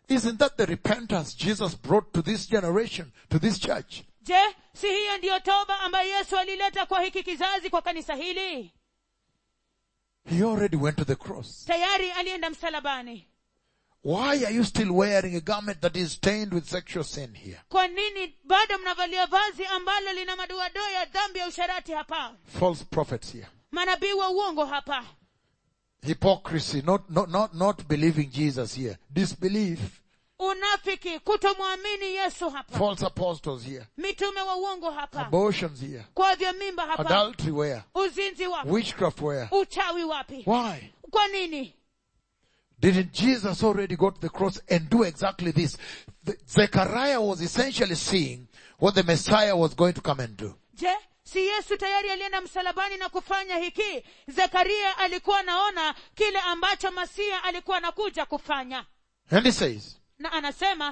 Isn't that the repentance Jesus brought to this generation, to this church? je si hiyo ndiyo toba ambayo yesu alileta kwa hiki kizazi kwa kanisa hili He already went to the cross. tayari alienda msalabani Why are you still wearing a garment that is stained with sexual sin here? kwa nini bado mnavalia vazi ambalo lina madoadoa ya dhambi ya usharati hapa False prophets here. manabii wa uongo hapa Hypocrisy, not, not, not, not believing Jesus here. Disbelief. unafiki kutomwamini yesu hapa False apostles here. mitume wa uongo hapa Abortions here. kwa vya mimba hapa Adultery where? uzinzi wapi Witchcraft where? uchawi wapi Why? kwa nini Didn't Jesus already go to the cross and do exactly this? The, Zechariah was essentially seeing what the Messiah was going to come and do. je si yesu tayari alienda msalabani na kufanya hiki zekaria alikuwa anaona kile ambacho masia alikuwa anakuja kufanya And he says, na anasema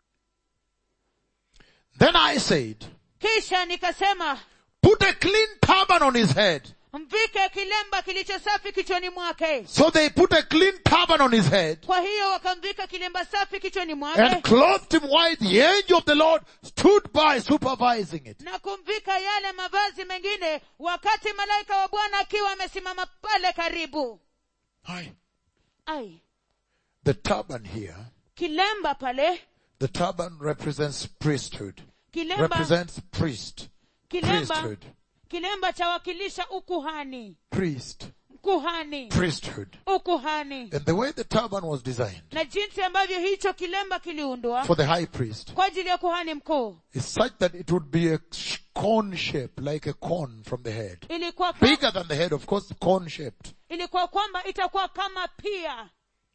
Then I said, kisha nikasema put a clean turban on his head. mvike kilemba kilicho safi kichwani mwake So they put a clean turban on his head kwa hiyo wakamvika kilemba safi kichwani mwake and clothed him white. The angel of the Lord stood by supervising it. na kumvika yale mavazi mengine wakati malaika wa bwana akiwa amesimama pale karibu Aye. ai The turban here, kilemba pale the turban represents priesthood. kilemba Represents priest. kilemba Priesthood. kilemba chawakilisha ukuhani Priest. kuhani Priesthood. ukuhani And the way the turban was designed na jinsi ambavyo hicho kilemba kiliundwa for the high priest kwa ajili ya kuhani mkuu is such that it would be a sh- cone shape, like a cone from the head. ilikuwa ka, Bigger than the head, of course, cone shaped. ilikuwa kwamba itakuwa kama pia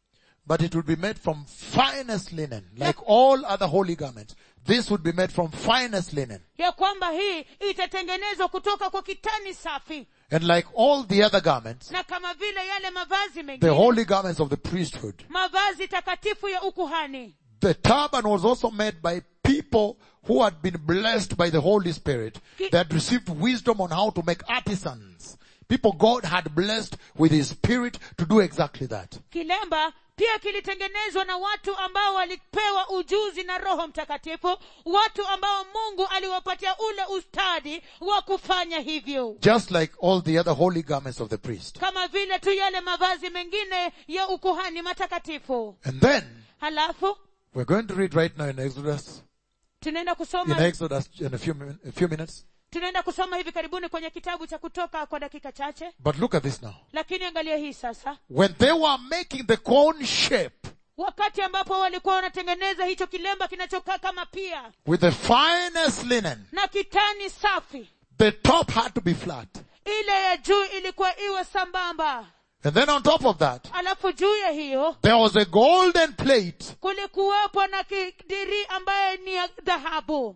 But it would be made from finest linen, like all other holy garments. This would be made from finest linen. ya kwamba hii itatengenezwa kutoka kwa kitani safi And like all the other garments, na kama vile yale mavazi the mengine holy garments of the priesthood, mavazi takatifu ya ukuhani the turban was also made by people who had been blessed by the Holy Spirit. Ki- They had received wisdom on how to make artisans. People God had blessed with His Spirit to do exactly that. kilemba pia kilitengenezwa na watu ambao walipewa ujuzi na roho mtakatifu watu ambao mungu aliwapatia ule ustadi wa kufanya hivyo Just like all the other holy garments of the priest. kama vile tu yale mavazi mengine ya ukuhani matakatifu And then, halafu we're going to read right now in Exodus, tunaenda in kusoma Exodus in a few, min- a few minutes. tunaenda kusoma hivi karibuni kwenye kitabu cha kutoka kwa dakika chache But look at this now. lakini angalia hii sasa When they were making the cone shape wakati ambapo walikuwa wanatengeneza hicho kilemba kinachokaa kama pia with the finest linen, na kitani safi the top had to be flat. ile ya juu ilikuwa iwe sambamba And then on top of that, alafu juu ya hiyo there was a golden plate kulikuwepo na kidiri ambaye ni ya dhahabu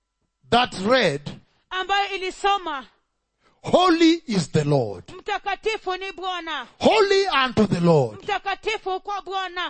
that read, ambayo ilisoma Holy is the Lord. mtakatifu ni bwana Holy unto the Lord. mtakatifu kwa bwana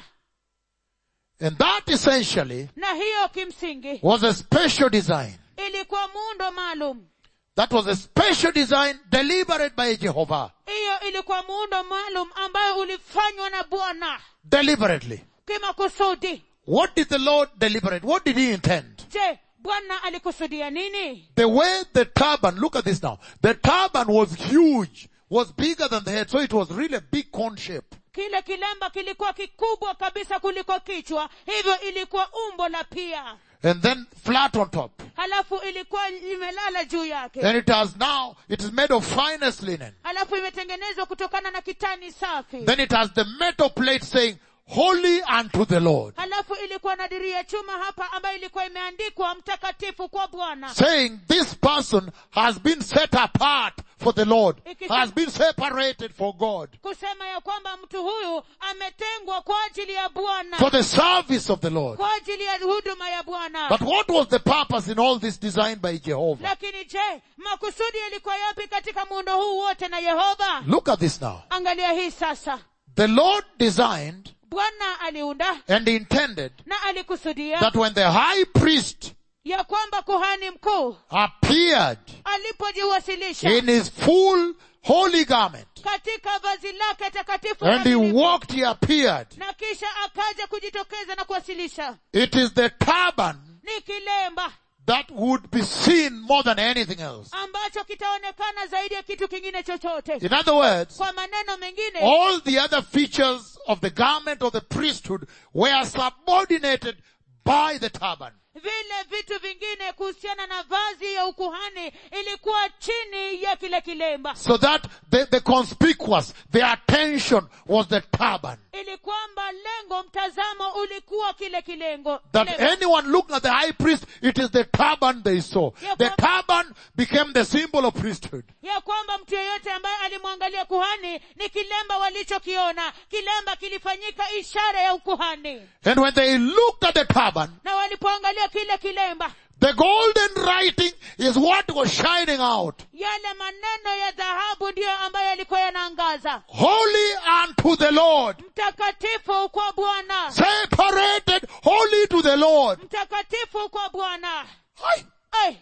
And that essentially na hiyo kimsingi was a special design. ilikuwa muundo maalum That was a special design deliberate by Jehovah. hiyo ilikuwa muundo maalum ambayo ulifanywa na bwana Deliberately. kimakusudi What did the Lord deliberate? What did he intend? je bwana alikusudia nini The way the turban, look at this now. The turban was huge, was bigger than the head, so it was really a big cone shape. kile kilemba kilikuwa kikubwa kabisa kuliko kichwa hivyo ilikuwa umbo la pia And then flat on top. halafu ilikuwa imelala juu yake And it has now, it is made of finest linen. halafu imetengenezwa kutokana na kitani safi Then it has the metal plate saying, Holy unto the Lord. halafu ilikuwa na diri ya chuma hapa ambayo ilikuwa imeandikwa mtakatifu kwa bwana Saying this person has been set apart for the Lord, Ikisema- has been separated for God, kusema ya kwamba mtu huyu ametengwa kwa ajili ya bwana for the service of the Lord. kwa ajili ya huduma ya bwana But what was the purpose in all this designed by Jehovah? lakini je makusudi yalikuwa yapi katika muundo huu wote na yehova Look at this now. angalia hii sasa The Lord designed bwana aliunda and intended na alikusudia that when the high priest ya kwamba kuhani mkuu appeared alipojiwasilisha in his full holy garment. katika vazi lake takatifu And he kamilifu. walked, he appeared. na kisha akaja kujitokeza na kuwasilisha It is the turban ni kilemba that would be seen more than anything else. ambacho kitaonekana zaidi ya kitu kingine chochote In other words, kwa maneno mengine all the other features of the garment of the priesthood were subordinated by the turban. vile vitu vingine kuhusiana na vazi ya ukuhani ilikuwa chini ya kile kilemba So that the, the conspicuous, the attention was the turban. ili kwamba lengo mtazamo ulikuwa kile kilengo That kilemba. anyone looking at the high priest, it is the turban they saw. Yeah, The but- turban became the symbol of priesthood. ya kwamba mtu yeyote ambaye alimwangalia kuhani ni kilemba walichokiona kilemba kilifanyika ishara ya ukuhani And when they looked at the turban, na walipoangalia kile kilemba the golden writing is what was shining out. yale maneno ya dhahabu ndiyo ambayo yalikuwa yanaangaza Holy unto the Lord. mtakatifu kwa bwana Separated holy to the Lord. mtakatifu kwa bwana Aye. Ai,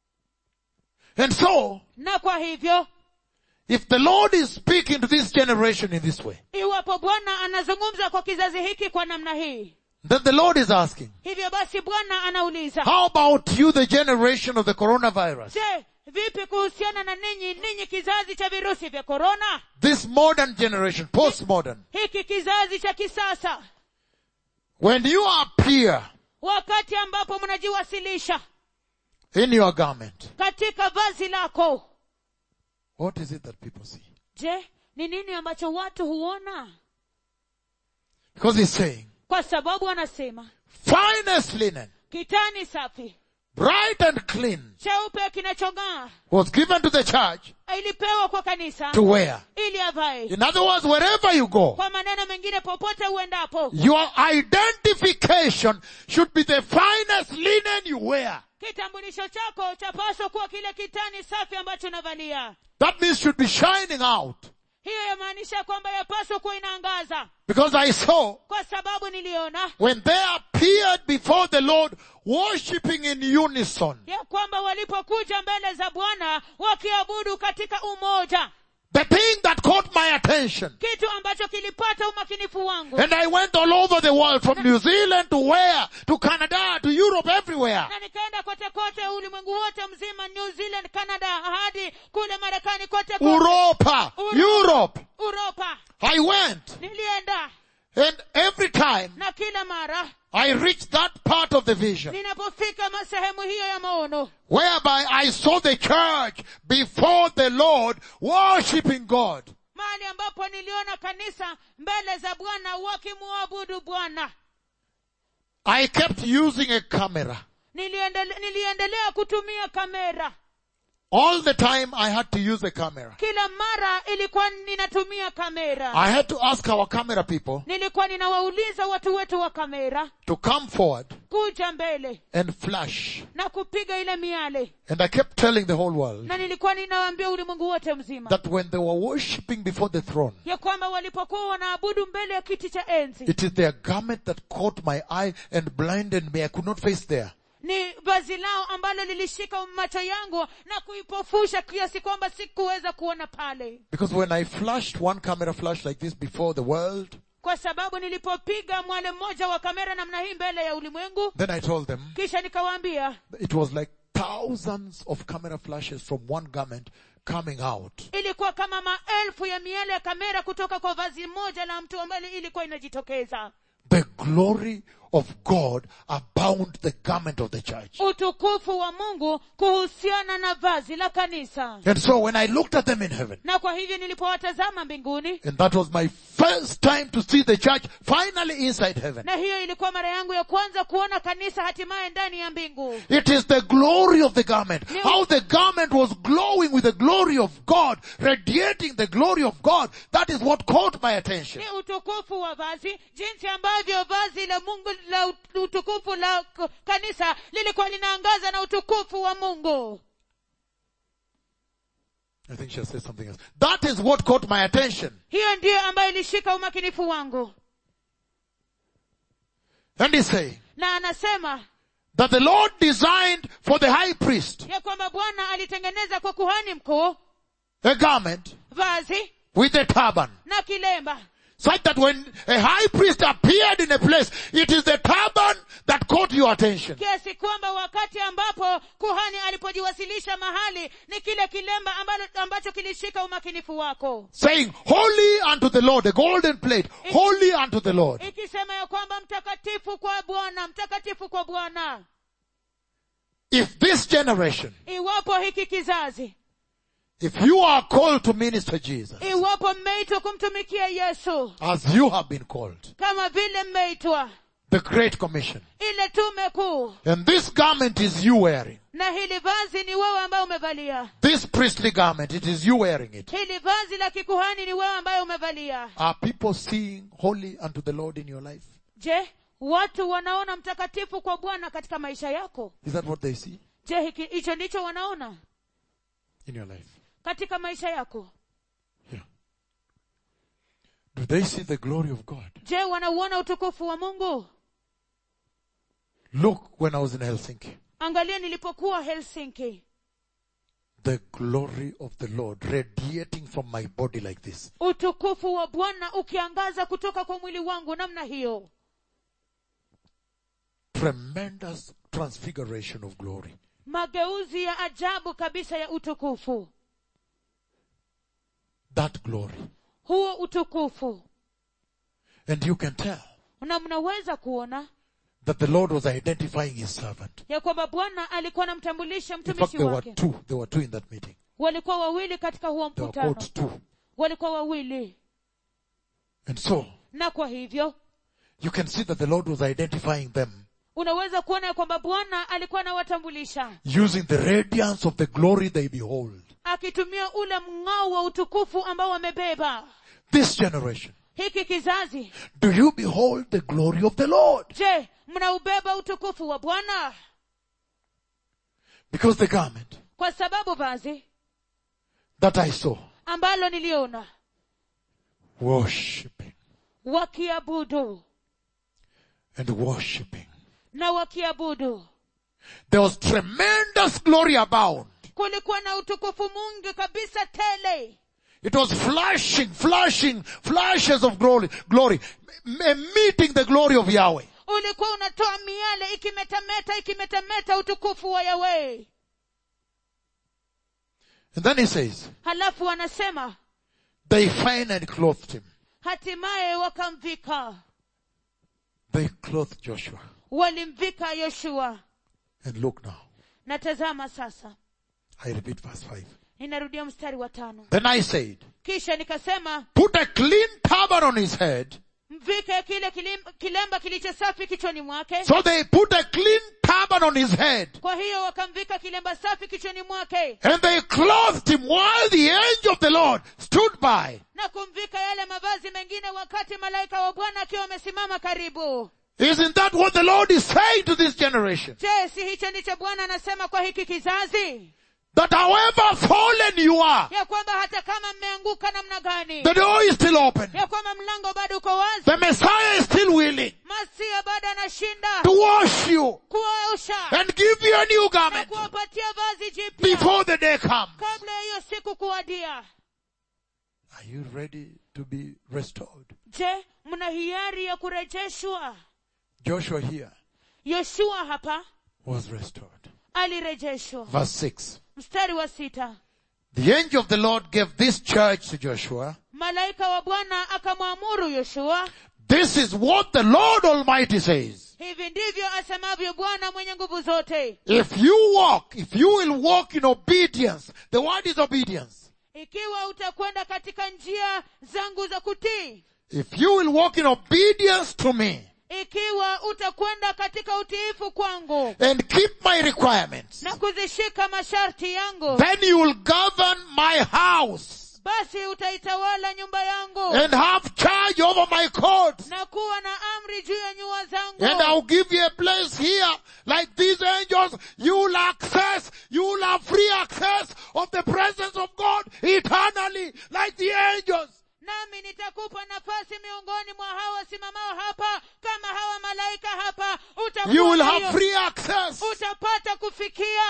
And so, na kwa hivyo if the Lord is speaking to this generation in this way, iwapo bwana anazungumza kwa kizazi hiki kwa namna hii then the Lord is asking, hivyo basi bwana anauliza how about you, the generation of the coronavirus? je vipi kuhusiana na ninyi ninyi kizazi cha virusi vya korona This modern generation, postmodern. hiki kizazi cha kisasa When you appear wakati ambapo mnajiwasilisha in your garment, katika vazi lako what is it that people see? je ni nini ambacho watu huona Because he's saying, kwa sababu anasema finest linen, kitani safi bright and clean, cheupe kinachong'aa was given to the church ilipewa kwa kanisa to wear. ili avae In other words, wherever you go, kwa maneno mengine popote uendapo your identification should be the finest linen you wear. kitambulisho chako chapaswa kuwa kile kitani safi ambacho unavalia That means should be shining out. hiyo yamaanisha kwamba yapaswa kuwa inaangaza Because I saw kwa sababu niliona when they appeared before the Lord worshipping in unison, ya kwamba walipokuja mbele za bwana wakiabudu katika umoja the thing that caught my attention, kitu ambacho kilipata umakinifu wangu and I went all over the world from New Zealand to where? To Canada, to Europe, everywhere. na nikaenda kote kote ulimwengu wote mzima new zealand canada hadi kule marekani kote kote Europa, Europe. uropa I went. nilienda And every time na kila mara I reached that part of the vision ninapofika ma- sehemu hiyo ya maono whereby I saw the church before the Lord worshipping God. mahali ambapo niliona kanisa mbele za bwana wakimuabudu bwana I kept using a camera. Niliendele, niliendelea kutumia kamera All the time I had to use a camera. kila mara ilikuwa ninatumia kamera I had to ask our camera people nilikuwa ninawauliza watu wetu wa kamera to come forward kuja mbele and flash. na kupiga ile miale And I kept telling the whole world na nilikuwa ninawaambia ulimwengu wote mzima that when they were worshipping before the throne, ya kwamba walipokuwa wanaabudu mbele ya kiti cha enzi it is their garment that caught my eye and blinded me. I could not face there. ni vazi lao ambalo lilishika macho yangu na kuipofusha kiasi kwamba sikuweza kuona pale Because when I flashed one camera flash like this before the world, kwa sababu nilipopiga mwale mmoja wa kamera namna hii mbele ya ulimwengu then I told them kisha nikawaambia it was like thousands of camera flashes from one garment coming out. ilikuwa kama maelfu ya miale ya kamera kutoka kwa vazi moja la mtu ambalo ilikuwa inajitokeza The glory of God abound the garment of the church. utukufu wa mungu kuhusiana na vazi la kanisa And so when I looked at them in heaven, na kwa hivyo nilipowatazama mbinguni and that was my first time to see the church finally inside heaven. na hiyo ilikuwa mara yangu ya kwanza kuona kanisa hatimaye ndani ya mbingu It is the glory of the garment. How the garment was glowing with the glory of God, radiating the glory of God. That is what caught my attention. ni utukufu wa vazi jinsi ambavyo vazi la mungu la ut- utukufu la k- kanisa lilikuwa linaangaza na utukufu wa mungu I think she'll say something else. That is what caught my attention. hiyo ndiyo ambayo ilishika umakinifu wangu And he's saying na anasema that the Lord designed for the high priest ya kwamba bwana alitengeneza kwa kuhani mkuu a garment vazi with a turban. na kilemba Such that when a high priest appeared in a place, it is the turban that caught your attention. kiasi kwamba wakati ambapo kuhani alipojiwasilisha mahali ni kile kilemba ambalo, ambacho kilishika umakinifu wako Saying, holy unto the Lord, a golden plate, holy unto the Lord. ikisema ya kwamba mtakatifu kwa bwana mtakatifu kwa bwana If this generation, iwapo hiki kizazi if you are called to minister Jesus, iwapo mmeitwa kumtumikia yesu as you have been called, kama vile mmeitwa the Great Commission, ile tume kuu and this garment is you wearing, na hili vazi ni wewe ambaye umevalia this priestly garment, it is you wearing it. hili vazi la kikuhani ni wewe ambaye umevalia Are people seeing holy unto the Lord in your life? je watu wanaona mtakatifu kwa bwana katika maisha yako Is that what they see je hiki- hicho ndicho wanaona in your life? katika maisha yako Yeah. Do they see the glory of God? je wanauona utukufu wa mungu Look, when I was in Helsinki, angalia nilipokuwa helsinki the glory of the Lord radiating from my body like this. utukufu wa bwana ukiangaza kutoka kwa mwili wangu namna hiyo Tremendous transfiguration of glory. mageuzi ya ajabu kabisa ya utukufu That glory. huo utukufu And you can tell na mnaweza kuona that the Lord was identifying his servant. ya kwamba bwana alikuwa anamtambulisha In fact, mtumishi there were wake two. There were two in that meeting. walikuwa wawili katika huo There were mkutano quote two. walikuwa wawili And so, na kwa hivyo you can see that the Lord was identifying them unaweza kuona ya kwamba bwana alikuwa anawatambulisha using the radiance of the glory they behold. akitumia ule mng'ao wa utukufu ambao wamebeba This generation, hiki kizazi do you behold the glory of the Lord? je mnaubeba utukufu wa bwana Because the garment kwa sababu vazi that I saw, ambalo niliona worshiping wakiabudu and worshiping. na wakiabudu There was tremendous glory abound. kulikuwa na utukufu mwingi kabisa tele It was flashing, flashing, flashes of glory, glory, m- m- meeting the glory of Yahweh. ulikuwa unatoa miale ikimetameta ikimetameta utukufu wa yawe And then he says, halafu wanasema they finally clothed him. hatimaye wakamvika They clothed Joshua. walimvika yoshua And look now. na tazama sasa I repeat verse 5. ninarudia mstari wa tano Then I said, kisha nikasema put a clean turban on his head. mvike kile kilim- kilemba kilicho safi kichwani mwake So they put a clean turban on his head. kwa hiyo wakamvika kilemba safi kichwani mwake And they clothed him while the angel of the Lord stood by. na kumvika yale mavazi mengine wakati malaika wa bwana akiwa amesimama karibu Isn't that what the Lord is saying to this generation? je si hicho ndicho bwana anasema kwa hiki kizazi That however fallen you are, ya kwamba hata kama mmeanguka namna gani the door is still open. ya kwamba mlango bado uko wazi The Messiah is still willing masia bado anashinda to wash you kuwaosha and give you a new na garment kuwapatia vazi jipya before the day comes. kabla ya hiyo siku kuwadia Are you ready to be restored? je mna hiari ya kurejeshwa Joshua here yoshua hapa was restored. alirejeshwa Verse 6. mstari wa sita The angel of the Lord gave this church to Joshua. malaika wa bwana akamwamuru yoshua This is what the Lord Almighty says. hivi ndivyo asemavyo bwana mwenye nguvu zote If you walk, if you will walk in obedience, the word is obedience. ikiwa utakwenda katika njia zangu za kutii If you will walk in obedience to me ikiwa utakwenda katika utiifu kwangu and keep my requirements, na kuzishika masharti yangu then you will govern my house basi utaitawala nyumba yangu and have charge over my courts. na kuwa na amri juu ya nyua And zangu I'll give you a place here, like these angels, you'll access, you'll have free access of the presence of God eternally, like the angels. nami nitakupa nafasi miongoni mwa hawa wasimamao hapa kama hawa malaika hapa You will utakuwa have hiyo- free access. utapata kufikia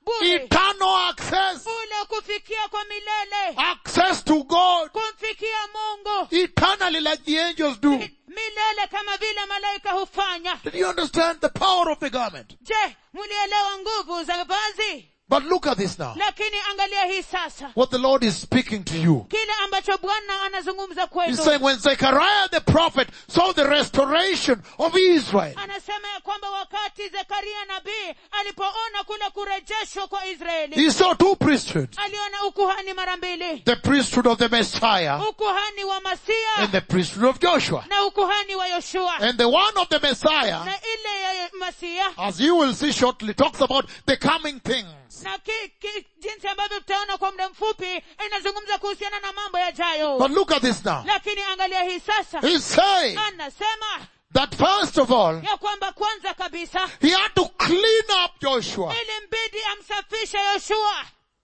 bure eternal access, ule kufikia kwa milele access to God kumfikia mungu eternally like the angels do. milele kama vile malaika hufanya Did you understand the power of the garment? je mlielewa nguvu za vazi But look at this now. lakini angalia hii sasa What the Lord is speaking to you. kile ambacho bwana anazungumza He's kwetu saying when Zechariah the prophet saw the restoration of Israel, anasema ya kwamba wakati zekaria nabii alipoona kule kurejeshwa kwa israeli he saw two priesthoods. aliona ukuhani mara mbili The priesthood of the Messiah ukuhani wa and masia the priesthood of Joshua. na ukuhani wa yoshua And the one of the Messiah, na ile ya masia as you will see shortly, talks about the coming things. na ki, ki, jinsi ambavyo tutaona kwa muda mfupi inazungumza kuhusiana na mambo yajayo But look at this now. lakini angalia hii sasa He's saying anasema that first of all, ya kwamba kwanza kabisa he had to clean up Joshua. ili mbidi amsafishe yoshua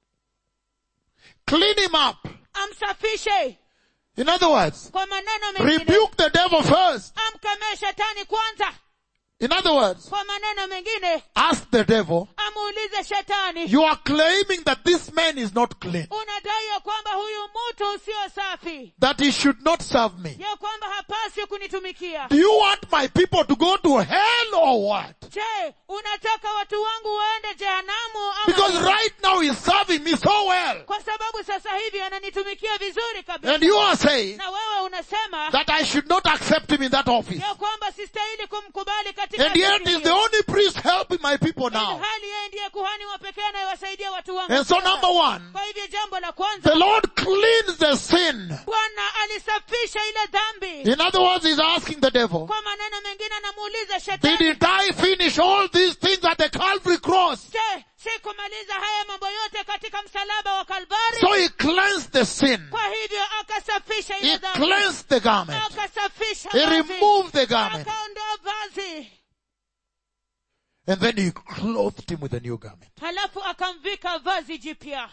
Clean him up. amsafishe In other words, kwa maneno mengine rebuke the devil first. amkemee shetani kwanza In other words, kwa maneno mengine ask the devil, amuulize shetani you are claiming that this man is not clean, unadai ya kwamba huyu mtu usio safi that he should not serve me. ya kwamba hapaswi kunitumikia Do you want my people to go to hell or what? je unataka watu wangu waende jehanamu Because ama right now he's serving me so well. kwa sababu sasa hivi ananitumikia vizuri kabisa And you are saying na wewe unasema that I should not accept him in that office. ya kwamba sistahili kumkubali katika And yet ofisi he's the hiyo. only priest helping my people now. hali yeye ndiye kuhani wa pekee anayewasaidia watu wangu And so sasa. number one, kwa hivyo jambo la kwanza the Lord cleans the sin. bwana alisafisha ile dhambi In other words, he's asking the devil, kwa maneno mengine anamuuliza shetani didn't I finish all these things at the Calvary cross? je sikumaliza haya mambo yote katika msalaba wa kalvari So he cleansed the sin. kwa hivyo akasafisha He ile dhambi cleansed the garment. akasafisha He vazi. removed the garment. akaondoa vazi And then he clothed him with a new garment. halafu akamvika vazi jipya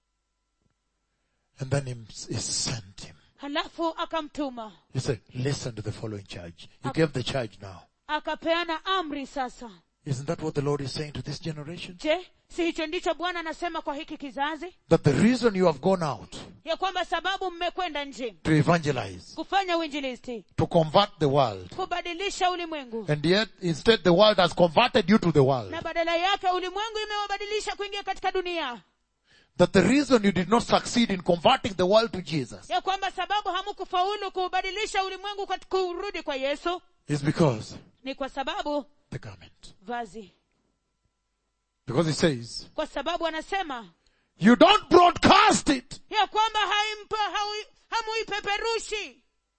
And then he, he sent him. halafu akamtuma He said, listen to the following charge. You gave the charge now. akapeana amri sasa Isn't that what the Lord is saying to this generation? je si hicho ndicho bwana anasema kwa hiki kizazi That the reason you have gone out ya kwamba sababu mmekwenda nje to evangelize, kufanya uinjilisti to convert the world, kubadilisha ulimwengu and yet instead the world has converted you to the world. na badala yake ulimwengu imewabadilisha kuingia katika dunia That the reason you did not succeed in converting the world to Jesus ya kwamba sababu hamukufaulu kuubadilisha ulimwengu kat- kurudi kwa yesu is because ni kwa sababu the garment. vazi Because he says, kwa sababu anasema you don't broadcast it. ya kwamba haimpa haui- hamuipeperushi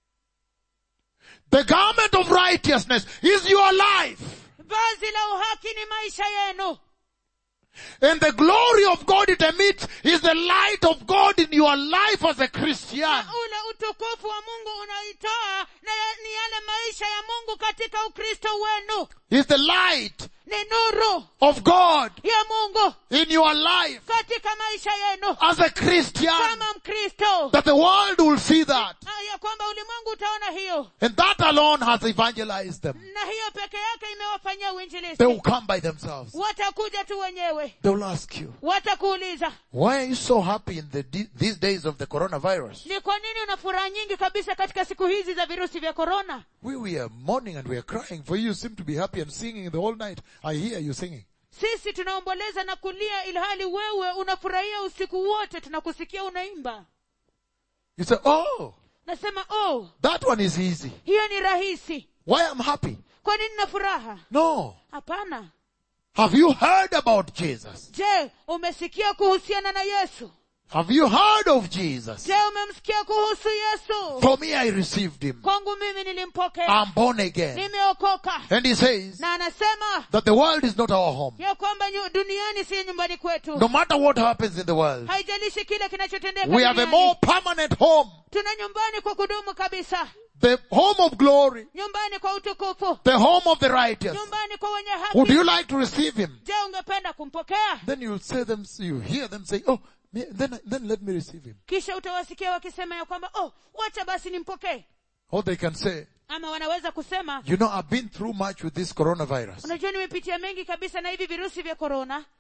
The garment of righteousness is your life. vazi la uhaki ni maisha yenu And the glory of God it emits is the light of God in your life as a Christian. na ule utukufu wa mungu unaoitoa na ya- ni yale maisha ya mungu katika ukristo wenu Is the light ni nuru of God ya mungu in your life katika maisha yenu as a Christian. kama mkristo That the world will see that. Ah, ya kwamba ulimwengu utaona hiyo And that alone has evangelized them. na hiyo peke yake imewafanyia They uinjilisti will come by themselves. watakuja tu wenyewe They will ask you, watakuuliza why are you so happy in the, these days of the coronavirus? ni kwa nini una furaha nyingi kabisa katika siku hizi za virusi vya korona We were mourning and we are crying for you. You seem to be happy and singing the whole night. I hear you singing. sisi tunaomboleza na kulia ilhali wewe unafurahia usiku wote tunakusikia unaimba You say, oh, nasema oh that one is easy. hiyo ni rahisi Why I'm happy? kwa nini na furaha No. hapana Have you heard about Jesus? je umesikia kuhusiana na yesu Have you heard of Jesus? je umemsikia kuhusu yesu For me, I received him. kwangu mimi nilimpokea I'm born again. nimeokoka And he says na anasema that the world is not our home. ya kwamba nyu- duniani si nyumbani kwetu No matter what happens in the world, haijalishi kile kinachotendeka we have a duniani. more permanent home. tuna nyumbani kwa kudumu kabisa The home of glory. nyumbani kwa utukufu The home of the righteous. nyumbani kwa wenye Would you haki like to receive him? je ungependa kumpokea Then you'll say them, you hear them say, oh, me- then, then let me receive him. kisha utawasikia wakisema ya kwamba oh wacha basi nimpokee Or they can say, ama wanaweza kusema you know, I've been through much with this coronavirus. unajua nimepitia mengi kabisa na hivi virusi vya korona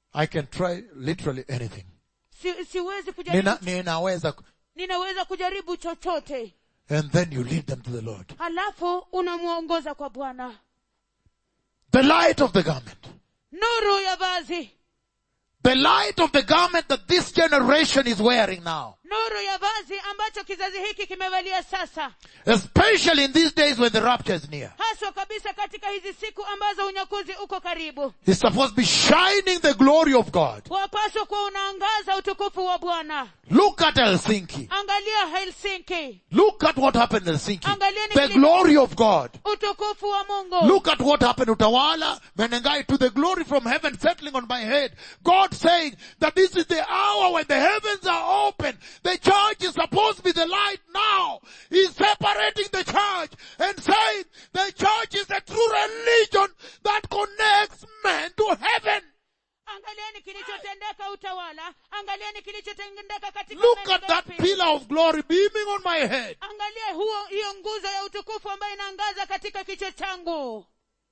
I can try literally anything. si, siwezi kujaribu Nina, ninaweza, ku- ninaweza kujaribu chochote and then you lead them to the Lord. halafu unamwongoza kwa bwana The light of the garment. nuru ya vazi The light of the garment that this generation is wearing now. nuru ya vazi ambacho kizazi hiki kimevalia sasa Especially in these days when the rapture is near. haswa kabisa katika hizi siku ambazo unyakuzi uko karibu It's supposed to be shining the glory of God. wapaswa kuwa unaangaza utukufu wa bwana Look at Helsinki. angalia helsinki Look at what happened in Helsinki. Angalieni The kile- glory of God. utukufu wa mungu Look at what happened to Tawala, Menengai, to the glory from heaven settling on my head. God saying that this is the hour when the heavens are open. The church is supposed to be the light now. He's separating the church and saying the church is a true religion that connects men to heaven. angalieni kilichotendeka utawala angalieni kilichotendeka katika Look maeneo at that yapi. pillar of glory beaming on my head. angalia huo hiyo nguzo ya utukufu ambayo inaangaza katika kichwa changu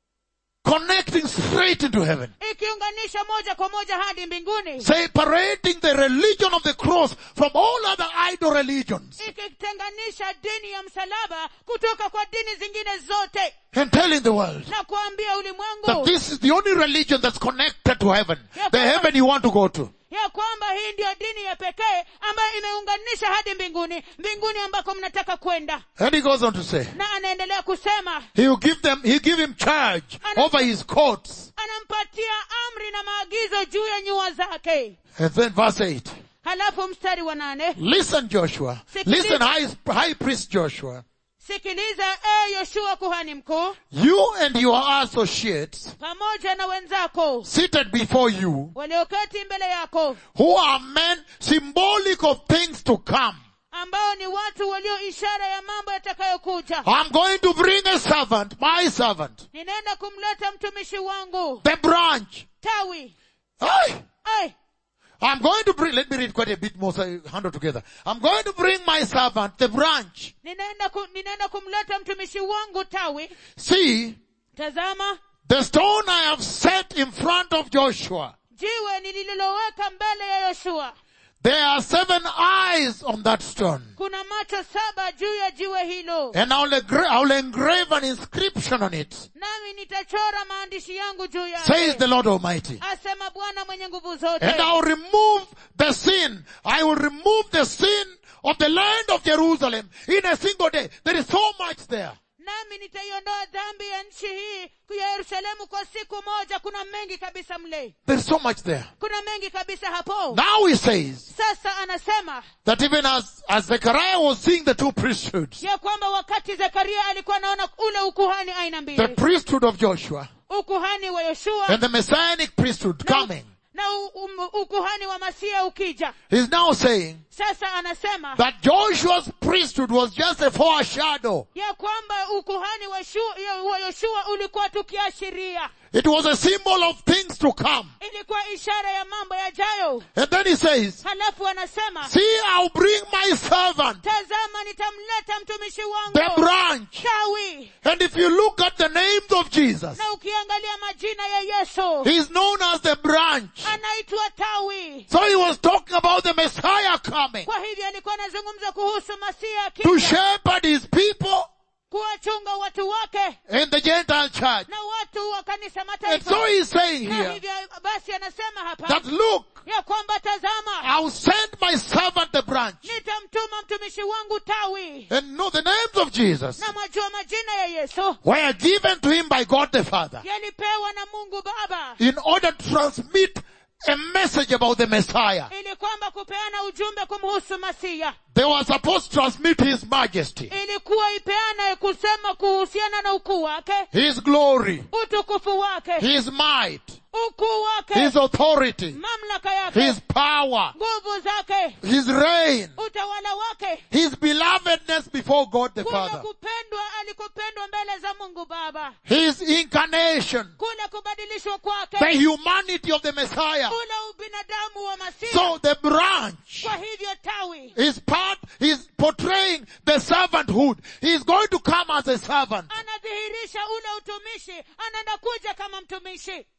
Connecting straight into heaven. ikiunganisha moja kwa moja hadi mbinguni Separating the religion of the cross from all other idol religions. ikitenganisha dini ya msalaba kutoka kwa dini zingine zote And telling the world na kuambia that ulimwengu this is the only religion that's connected to heaven. The heaven you want to go to. ya kwamba hii ndiyo dini ya pekee ambayo imeunganisha hadi mbinguni mbinguni ambako mnataka kwenda And he goes on to say, na anaendelea kusema he will give them, he give him charge over his courts. anampatia amri na maagizo juu ya nyua zake And then verse 8. halafu mstari wa nane Listen Joshua. Listen high, high priest Joshua. sikiliza e yoshua kuhani mkuu You and your associates pamoja na wenzako seated before you walioketi mbele yako who are men symbolic of things to come. ambao ni watu walio ishara ya mambo yatakayokuja I'm going to bring a servant, my servant, ninaenda kumleta mtumishi wangu the branch. tawi Hey! Ai, I'm going to bring, let me read quite a bit more so I handle together. I'm going to bring my servant, the branch. ninaenda, ku, ninaenda kumleta mtumishi wangu tawi See, tazama the stone I have set in front of Joshua. jiwe nililoweka mbele ya yoshua There are seven eyes on that stone. kuna macho saba juu ya jiwe hilo And I'll, engra- I'll engrave an inscription on it. nami nitachora maandishi yangu juu Says yake the Lord Almighty. asema bwana mwenye nguvu zote And I'll remove the sin. I will remove the sin of the land of Jerusalem in a single day. There is so much there. nami nitaiondoa dhambi ya nchi hii ya yerusalemu kwa siku moja kuna mengi kabisa mle There's so much there. kuna mengi kabisa hapo Now he says sasa anasema that even as, as Zechariah was seeing the two priesthoods, ya kwamba wakati zekaria alikuwa anaona ule ukuhani aina the mbili priesthood of Joshua ukuhani wa yoshua and the messianic priesthood na, coming, na u, um, ukuhani wa masia ukija he's now saying sasa anasema that Joshua's priesthood was just a foreshadow. ya kwamba ukuhani wa, shu, ya, wa yoshua ulikuwa tukiashiria It was a symbol of things to come. ilikuwa ishara ya mambo yajayo And then he says, halafu anasema see, I'll bring my servant, tazama nitamleta mtumishi the wangu branch. tawi And if you look at the names of Jesus, na ukiangalia majina ya yesu he's known as the branch. anaitwa tawi So he was talking about the Messiah coming kwa hivyo alikuwa anazungumza kuhusu masia to akija shepherd his people kuwachunga watu wake in the Gentile church. na watu wa kanisa And mataifa so he's saying na here hivyo basi anasema hapa that look, ya kwamba tazama I'll send my servant the branch. nitamtuma mtumishi wangu tawi And know the names of Jesus na mwajua majina ya yesu were given to him by God the Father yalipewa na mungu baba in order to transmit a message about the Messiah. ili kwamba kupeana ujumbe kumhusu masia They were supposed to transmit his majesty, ilikuwa ipeana kusema kuhusiana na ukuu wake his glory, utukufu wake his might, ukuu wake his authority, mamlaka yake his power, nguvu zake his reign, utawala wake his belovedness before God the kule Father, kupendwa alikupendwa mbele za mungu baba his incarnation, kule kubadilishwa kwake the humanity of the Messiah. ule ubinadamu wa masia So the branch kwa hivyo tawi is part, is portraying the servanthood. He's going to come as a servant. anadhihirisha ule utumishi anaenda kuja kama mtumishi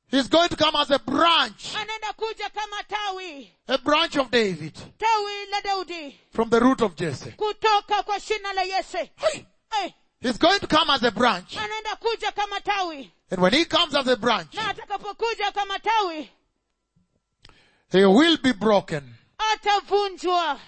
He's going to come as a branch, anaenda kuja kama tawi a branch of David tawi la daudi from the root of Jesse. kutoka kwa shina la yese Hey! hey, He's going to come as a branch. anaenda kuja kama tawi And when he comes as a branch, na atakapokuja kama tawi he will be broken atavunjwa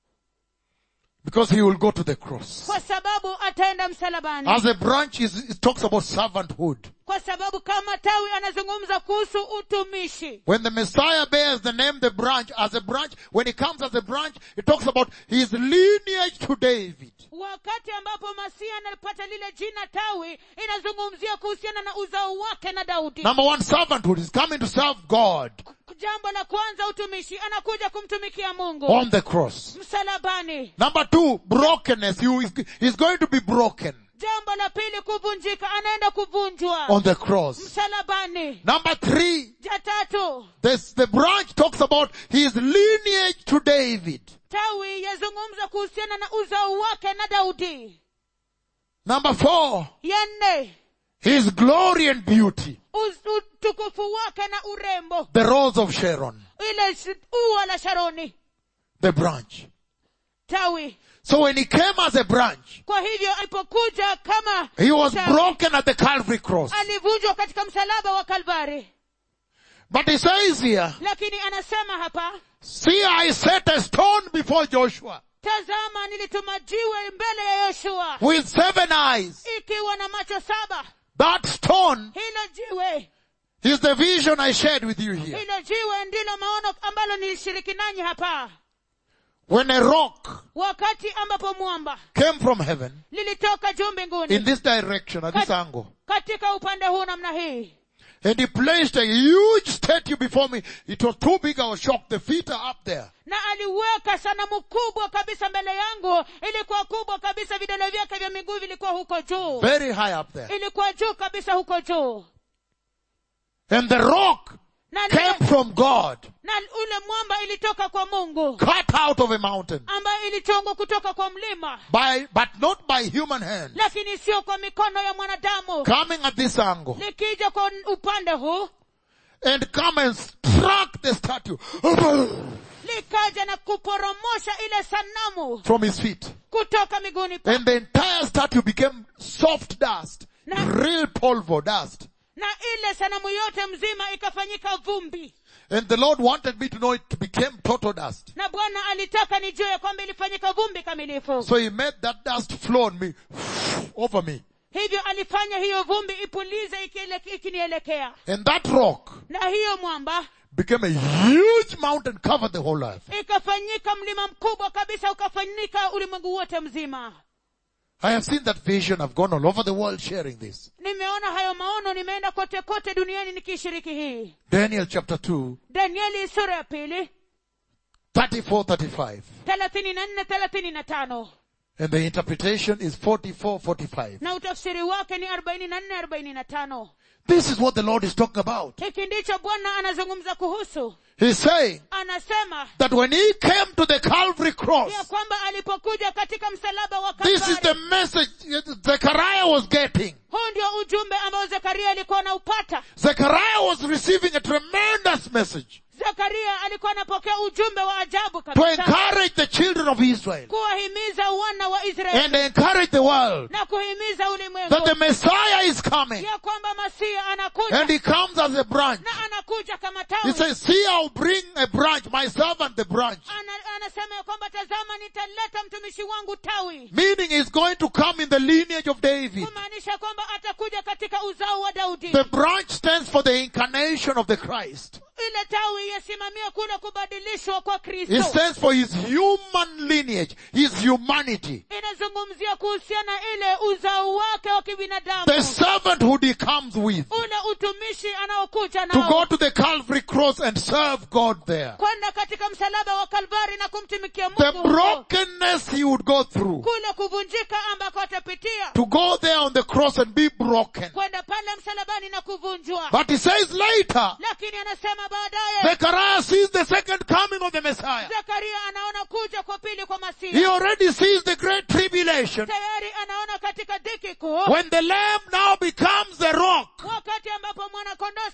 because he will go to the cross. kwa sababu ataenda msalabani As a branch, is, it talks about servanthood. kwa sababu kama tawi anazungumza kuhusu utumishi When the Messiah bears the name the branch, as a branch, when he comes as a branch, it talks about his lineage to David. wakati ambapo masia anapata lile jina tawi inazungumzia kuhusiana na uzao wake na daudi Number one, servanthood. He's coming to serve God jambo la kwanza utumishi anakuja kumtumikia mungu on the cross. msalabani Number two, brokenness. He is, he's going to be broken jambo la pili kuvunjika anaenda kuvunjwa on the cross. msalabani Number three, ja tatu this, the branch talks about his lineage to David. tawi yazungumza kuhusiana na uzao wake na daudi Number four, ya nne his glory and beauty. uz- utukufu wake na urembo The rose of Sharon. ile sh- ua la sharoni The branch. tawi So when he came as a branch, kwa hivyo alipokuja kama he was tawi, broken at the Calvary cross. alivunjwa katika msalaba wa kalvari But he says here, lakini anasema hapa see I set a stone before Joshua tazama nilituma jiwe mbele ya yoshua with seven eyes. ikiwa na macho saba That stone hilo jiwe is the vision I shared with you here. hilo jiwe ndilo maono ambalo nilishiriki nanyi hapa When a rock wakati ambapo mwamba came from heaven lilitoka juu in mbinguni this direction, at this angle, katika upande huu namna hii and he placed a huge statue before me. It was too big, I was shocked. The feet are up there. na aliweka sanamu kubwa kabisa mbele yangu ilikuwa kubwa kabisa vidole vyake vya miguu vilikuwa huko juu Very high up there. ilikuwa juu kabisa huko juu And the rock na, came lile, from God, na ule mwamba ilitoka kwa mungu cut out of a mountain, ambayo ilichongwa kutoka kwa mlima by, but not by human hand, lakini sio kwa mikono ya mwanadamu coming at this angle, likija kwa upande huu and come and struck the statue likaja na kuporomosha ile sanamu from his feet. kutoka miguuni pa And the entire statue became soft dust, Na- real polvo dust. na ile sanamu yote mzima ikafanyika vumbi And the Lord wanted me to know it became total dust. na bwana alitaka nijue ya kwamba ilifanyika vumbi kamilifu So he made that dust flow on me, over me. hivyo alifanya hiyo vumbi ipulize ikiele- ikinielekea And that rock na hiyo mwamba became a huge mountain, covered the whole earth. ikafanyika mlima mkubwa kabisa ukafanyika ulimwengu wote mzima I have seen that vision. I've gone all over the world sharing this. nimeona hayo maono nimeenda kote kote duniani nikishiriki hii Daniel chapter 2, danieli sura ya pili 34, 35. thelathini na nne thelathini na tano And the interpretation is 44, 45. na utafsiri wake ni arobaini na nne arobaini na tano This is what the Lord is talking about. hiki ndicho bwana anazungumza kuhusu He's saying anasema that when he came to the Calvary cross, ya kwamba alipokuja katika msalaba wa this is the Kalvari, message Zechariah was getting. huu ndio ujumbe ambao zekaria alikuwa anaupata Zechariah was receiving a tremendous message zekaria alikuwa anapokea ujumbe wa ajabu to kabisa encourage the children of Israel kuwahimiza wana wa israeli and encourage the world na kuhimiza that ulimwengu the Messiah is coming ya kwamba masia anakuja and he comes as a branch. na anakuja kama He tawi says, see, I'll bring a branch, my servant, the branch. Ana, anasema ya kwamba tazama nitaleta mtumishi wangu tawi Meaning he's going to come in the lineage of David. kumaanisha kwamba atakuja katika uzao wa daudi The branch stands for the incarnation of the Christ. ile tawi yasimamia kule kubadilishwa kwa It kristo stands for his human lineage, his humanity. inazungumzia kuhusiana ile uzao wake wa kibinadamu The servanthood he comes with. ule utumishi anaokuja To go nao to the Calvary cross and serve God there. kwenda katika msalaba wa kalvari na kumtumikia The mungu huko. brokenness he would go through. kule kuvunjika ambako atapitia To go there on the cross and be broken. kwenda pale msalabani na kuvunjwa But he says later, lakini anasema baadaye Zechariah sees the second coming of the Messiah. zekaria anaona kuja kwa pili kwa He masihi already sees the great tribulation tayari anaona katika dhiki kuu when the lamb now becomes the rock wakati ambapo mwanakondoo sasa anafanyika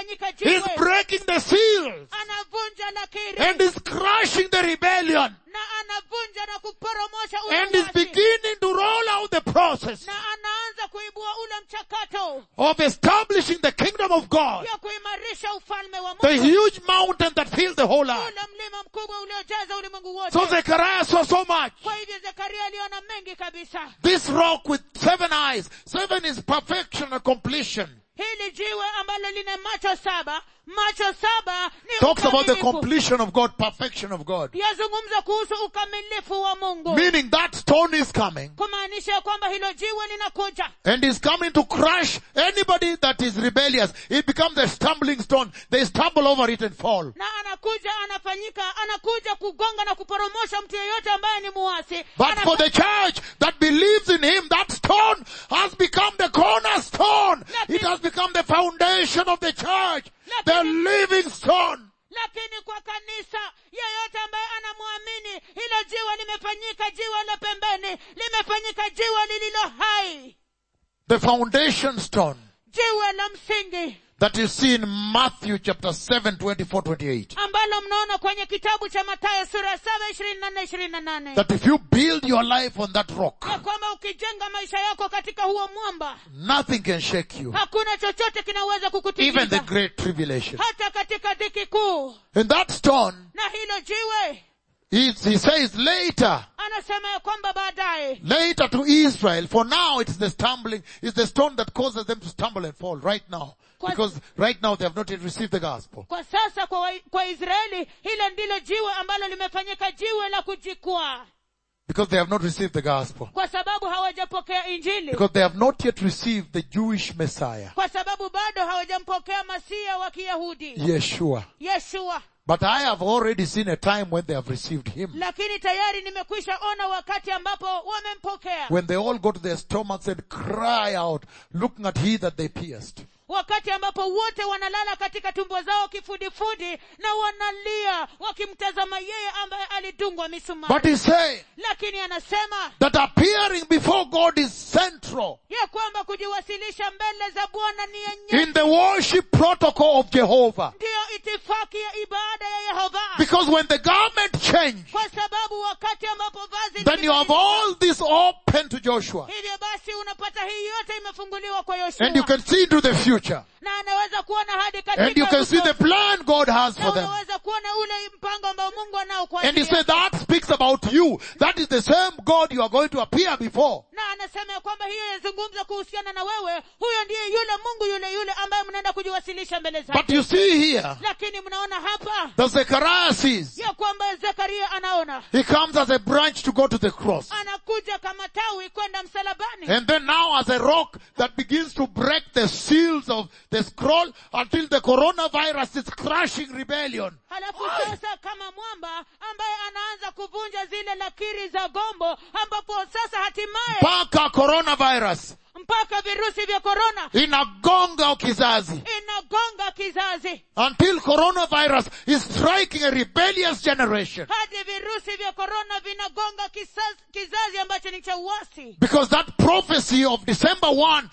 limefanyika He's jiwe breaking the seals anavunja lakiri and is crushing the rebellion na anavunja na kuporomosha and is uasi beginning to roll out the process na anaanza kuibua ule mchakato of establishing the kingdom of God. ya kuimarisha ufalme wa The mungu huge mountain that fills the whole earth. ule mlima mkubwa uliojaza ulimwengu wote So Zechariah saw so much. kwa hivyo zekaria aliona mengi kabisa This rock with seven eyes. Seven is perfection and completion. hili jiwe ambalo lina macho saba macho saba ni Talks about the ukamilifu. completion of God, perfection of God. yazungumza kuhusu ukamilifu wa mungu Meaning that stone is coming kumaanisha ya kwamba hilo jiwe linakuja and is coming to crush anybody that is rebellious. It becomes a stumbling stone. They stumble over it and fall. na anakuja anafanyika anakuja kugonga na kuporomosha mtu yeyote ambaye ni muasi But Anafa- for the church that believes in him, that stone has become the cornerstone. It has become the foundation of the church. The living stone. lakini kwa kanisa yeyote ambaye anamwamini hilo jiwe limefanyika jiwe la pembeni limefanyika jiwe lililo hai The foundation stone jiwe la msingi that you see in Matthew chapter 7, 24, 28. ambalo mnaona kwenye kitabu cha matayo sura ya saba ishirini na nne ishirini na nane That if you build your life on that rock, ya kwamba ukijenga maisha yako katika huo mwamba nothing can shake you. hakuna chochote kinaweza Even the kukutikisa great tribulation. hata katika dhiki kuu And that stone, na hilo jiwe he, he says later, anasema ya kwamba baadaye later to Israel, for now it's the stumbling, it's the stone that causes them to stumble and fall right now. Because right now they have not yet received the gospel. kwa sasa kwa, wa, kwa israeli hilo ndilo jiwe ambalo limefanyika jiwe la kujikwaa Because they have not received the gospel. kwa sababu hawajapokea injili Because they have not yet received the Jewish Messiah, kwa sababu bado hawajampokea masia wa kiyahudi Yeshua. yeshua But I have already seen a time when they have received him. lakini tayari nimekwisha ona wakati ambapo wamempokea When they all go to their stomachs and cry out, looking at he that they pierced. wakati ambapo wote wanalala katika tumbo zao kifudifudi na wanalia wakimtazama yeye ambaye alidungwa misumari But he's saying lakini anasema that appearing before God is central ya kwamba kujiwasilisha mbele za bwana ni yenye in the worship protocol of Jehovah. ndiyo itifaki ya ibada ya yehova Because when the garment changed, kwa sababu wakati ambapo vazi then you have limebadilika, all this open to Joshua. hivyo basi unapata hii yote imefunguliwa kwa And you yoshua can see into the future. na anaweza kuona hadi And you katika can see the uso. plan God has na for them. unaweza kuona ule mpango ambao mungu anao kwa And he ajili said yako. that speaks about you. That is the same God you are going to appear before. na anasema ya kwamba hiyo yazungumza kuhusiana na wewe huyo ndiye yule mungu yule yule ambaye mnaenda kujiwasilisha mbele But zake you see here, lakini mnaona hapa the Zechariah sees, ya kwamba zekaria anaona he comes as a branch to go to the cross. anakuja kama tawi kwenda msalabani And then now as a rock that begins to break the seals of the scroll until the coronavirus is crushing rebellion. halafu sasa kama mwamba ambaye anaanza kuvunja zile lakiri za gombo ambapo sasa hatimaye Mpaka coronavirus. mpaka virusi vya korona Inagonga kizazi. inagonga kizazi Until coronavirus is striking a rebellious generation. hadi virusi vya korona vinagonga kizazi, kizazi ambacho ni cha uasi Because that prophecy of December 1,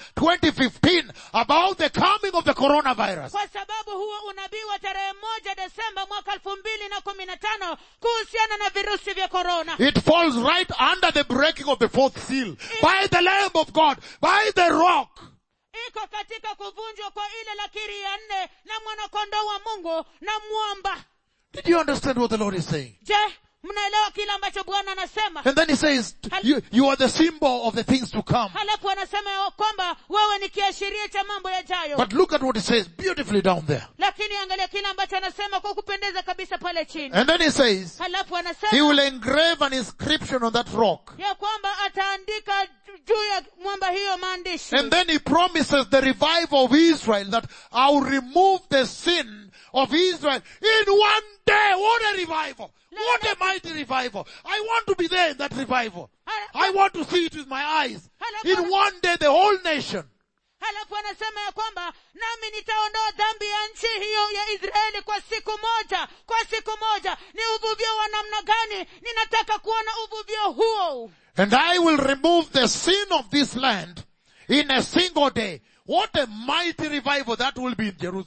2015 about the coming of the coronavirus kwa sababu huo unabii wa tarehe moja desemba mwaka elfu mbili na kumi na tano kuhusiana na virusi vya korona It falls right under the breaking of the fourth seal by the Lamb of God, by the rock. iko katika kuvunjwa kwa ile lakiri ya nne na mwanakondoo wa mungu na mwamba Did you understand what the Lord is saying? je mnaelewa kile ambacho bwana anasema And then he says, you, you are the symbol of the things to come. halafu anasema ya kwamba wewe ni kiashiria cha mambo yajayo But look at what he says beautifully down there. lakini angalia kile ambacho anasema kwa kupendeza kabisa pale chini And then he says, halafu he anasema will engrave an inscription on that rock. ya kwamba ataandika ju- juu ya mwamba hiyo maandishi And then he promises the revival of Israel that I'll remove the sin of Israel in one day. What a revival! What a mighty revival! I want to be there in that revival. I want to see it with my eyes. In one day, the whole nation. halafu anasema ya kwamba nami nitaondoa dhambi ya nchi hiyo ya israeli kwa siku moja kwa siku moja ni uvuvio wa namna gani ninataka kuona uvuvio huo And I will remove the sin of this land in a single day. What a mighty revival that will be in Jerusalem.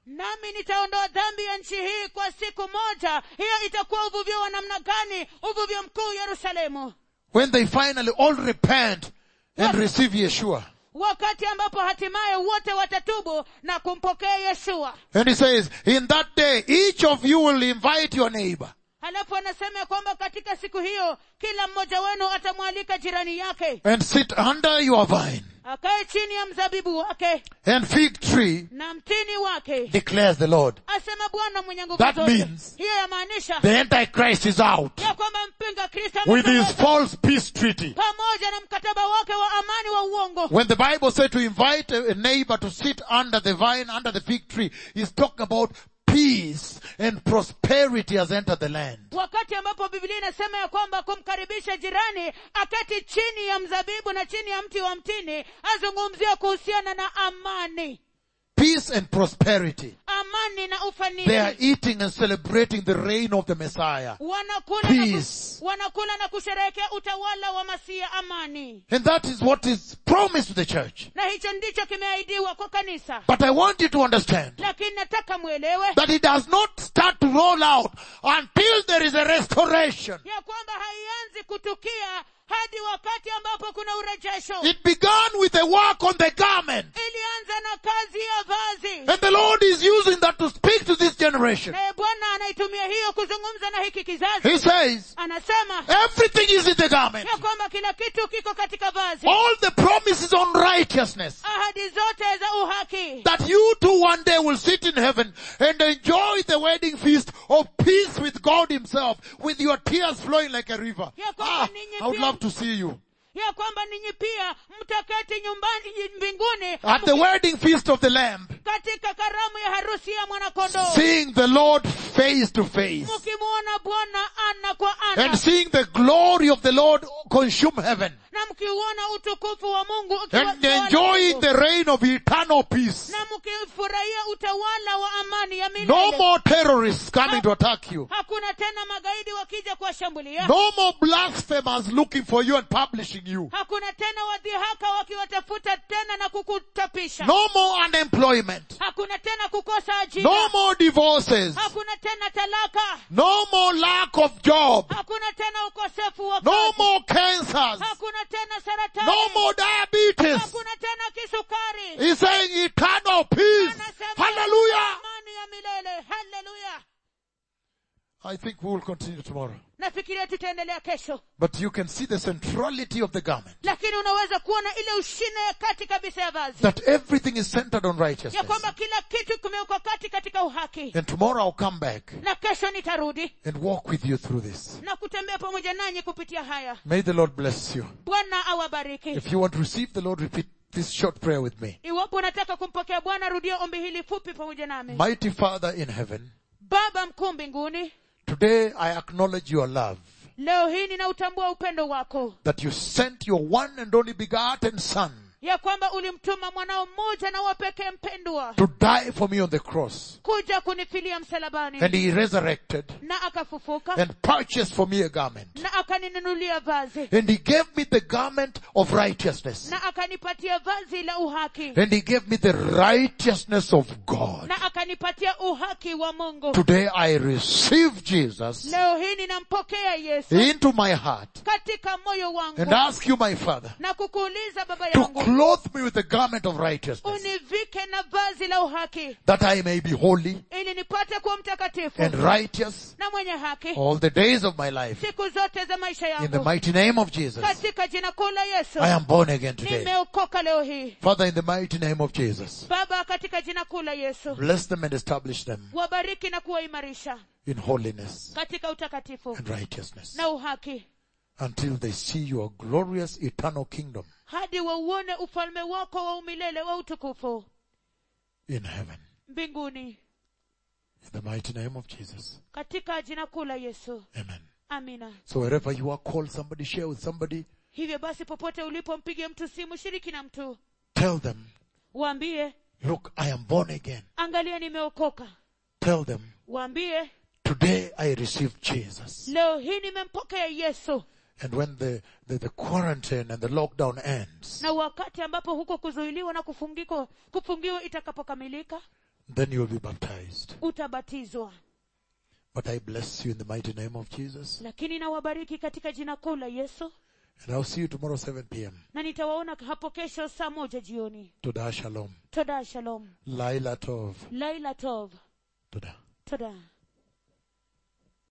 nami nitaondoa dhambi ya nchi hii kwa siku moja hiyo itakuwa uvuvio wa namna gani uvuvio mkuu yerusalemu When they finally all repent and receive Yeshua. wakati ambapo hatimaye wote watatubu na kumpokea yeshua And he says, in that day, each of you will invite your neighbor. halafu anasema ya kwamba katika siku hiyo kila mmoja wenu atamwalika jirani yake and sit under your vine akae chini ya mzabibu wake and fig tree, na mtini wake declares the Lord. asema bwana mwenye nguvu That zote means- hiyo yamaanisha The Antichrist is out ya kwamba mpinga kristo with his ametoweka false peace treaty. pamoja na mkataba wake wa amani wa uongo When the Bible said to invite a a neighbor to sit under the vine, under the fig tree, he's talking about peace and prosperity has entered the land. wakati ambapo biblia inasema ya kwamba kumkaribisha jirani akati chini ya mzabibu na chini ya mti wa mtini azungumzia kuhusiana na amani Peace and prosperity. amani na They are ufanisi eating and celebrating the reign of the Messiah. wanakula na, ku, Peace. wanakula na kusherehekea utawala wa masia amani And that is what is promised to the church. na hicho ndicho kimeahidiwa kwa kanisa But I want you to understand lakini nataka mwelewe that it does not start to roll out until there is a restoration. ya kwamba haianzi kutukia hadi wakati ambapo kuna urejesho It began with a work on the garment. ilianza na kazi ya vazi And the Lord is using that to speak to this generation. naye bwana anaitumia hiyo kuzungumza na hiki kizazi He says, anasema everything is in the garment. ya kwamba kila kitu kiko katika vazi All the promises on righteousness. ahadi zote za uhaki That you too one day will sit in heaven and enjoy the wedding feast of peace with God himself with your tears flowing like a river. Ya kwamba Ah, ninyi I would pia- love to see you. ya kwamba ninyi pia mtaketi nyumbani mbinguni At the wedding feast of the Lamb. katika karamu ya harusi ya mwanakondoo Seeing the Lord face to face. mkimwona bwana ana kwa ana And seeing the glory of the Lord consume heaven. na mkiuona utukufu wa mungu ukiwa- And enjoying the reign of eternal peace. na mkifurahia utawala wa amani ya No milele more terrorists coming to attack you. hakuna tena magaidi wakija kuwashambulia No more blasphemers looking for you and publishing you. hakuna tena wadhihaka wakiwatafuta tena na kukutapisha No more unemployment. hakuna tena kukosa ajira No more divorces. hakuna tena talaka No more lack of job. hakuna tena ukosefu wa No kazi. more cancers. hakuna tena saratani No more diabetes. hakuna tena kisukari He's saying eternal peace. Anasema Hallelujah. amani ya milele haleluya I think we will continue tomorrow. nafikiria tutaendelea kesho But you can see the centrality of the garment. lakini unaweza kuona ile ushine ya kati kabisa ya vazi That everything is centered on ya righteousness. kwamba kila kitu kimewekwa kati katika uhaki And tomorrow I'll come back na kesho nitarudi and walk with you through this. na kutembea pamoja nanyi kupitia haya May the Lord bless you. bwana awabariki If you want to receive the Lord, repeat this short prayer with me. iwapo unataka kumpokea bwana rudia ombi hili fupi pamoja nami Mighty Father in heaven, baba mkuu mbinguni today I acknowledge your love. leo hii ninautambua upendo wako That you sent your one and only begotten Son ya kwamba ulimtuma mwanao mmoja na wapekee mpendwa to die for me on the cross. kuja kunifilia msalabani And he resurrected na akafufuka and purchased for me a garment. na akaninunulia vazi And he gave me the garment of righteousness. na akanipatia vazi la uhaki And he gave me the righteousness of God. na akanipatia uhaki wa mungu Today I receive Jesus leo hii ninampokea yesu into my heart katika moyo wangu and ask you, my Father, na kukuuliza baba to yangu clothe me with the garment of righteousness univike na vazi la uhaki that I may be holy ili nipate kuwa mtakatifu and righteous na mwenye haki all the days of my life. siku zote za maisha In the yangu mighty name of Jesus, katika jina kuu la yesu I am born again today. nimeokoka leo hii Father, in the mighty name of Jesus, baba katika jina kuu la yesu bless them and establish them wabariki na kuwaimarisha in holiness katika utakatifu and righteousness na uhaki until they see your glorious eternal kingdom hadi wauone ufalme wako wa umilele wa utukufu in heaven. mbinguni In the mighty name of Jesus. katika jina kuu la yesu Amen. amina So wherever you are, call somebody, share with somebody, hivyo basi popote ulipo mpige mtu simu shiriki na mtu tell them, waambie look, I am born again. angalia nimeokoka Tell them, waambie today I received Jesus. leo hii nimempokea yesu And when the, the, the quarantine and the lockdown ends, na wakati ambapo huko kuzuiliwa na kufungiko kufungiwa itakapokamilika then you will be baptized. utabatizwa But I bless you in the mighty name of Jesus. lakini nawabariki katika jina kuu la yesu And I'll see you tomorrow 7 p.m. na nitawaona hapo kesho saa moja jioni Toda Shalom. toda shalom Laila Tov. laila tov Toda. toda